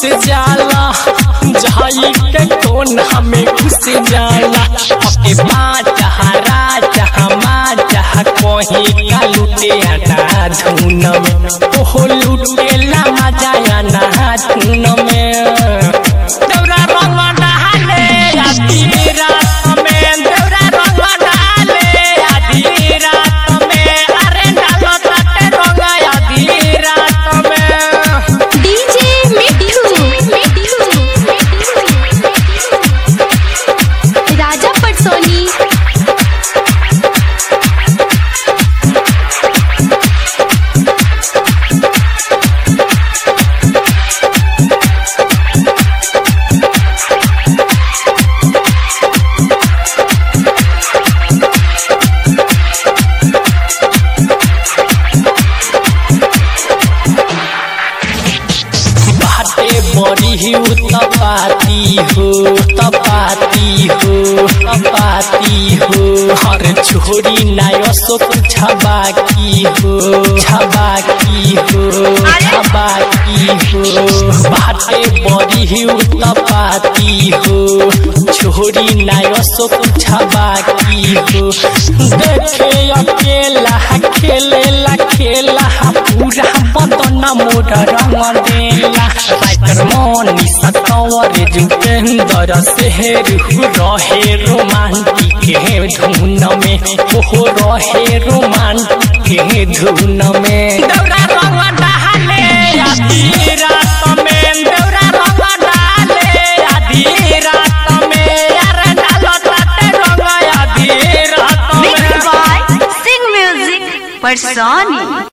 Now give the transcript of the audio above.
जाला जाई के कोना में घुस जाला ओके बात हरा जहमा जह कोही का लुटे आना धुन में ओहो लुटेला मजा आना धुन में दौरा रंग डाले आधी रात में दौरा रंग डाले आधी रात में अरे डालो ताते रंग आधी रात में डीजे मिठू राजा पटसोनी बाटे बड़ी ही तपाती हो तपाती हो तपाती हो हर छोरी नायो सो छबा की हो छबा की हो छबा की हो बाटे बड़ी ही तपाती हो छोरी नायो सो छबा की हो देखे अकेला खेले ला खेला पूरा बदन मोर रंग देला राइटर मनी सतवर जुपेंदर शहर रहे रोमांटिक के धुन में ओहो रहे रोमांटिक के धुन में दौरा रंग डाले आधी रात में दौरा रंग डाले आधी रात में यार डालो ताते रंग आधी रात में Mixed by Sing Music Personi.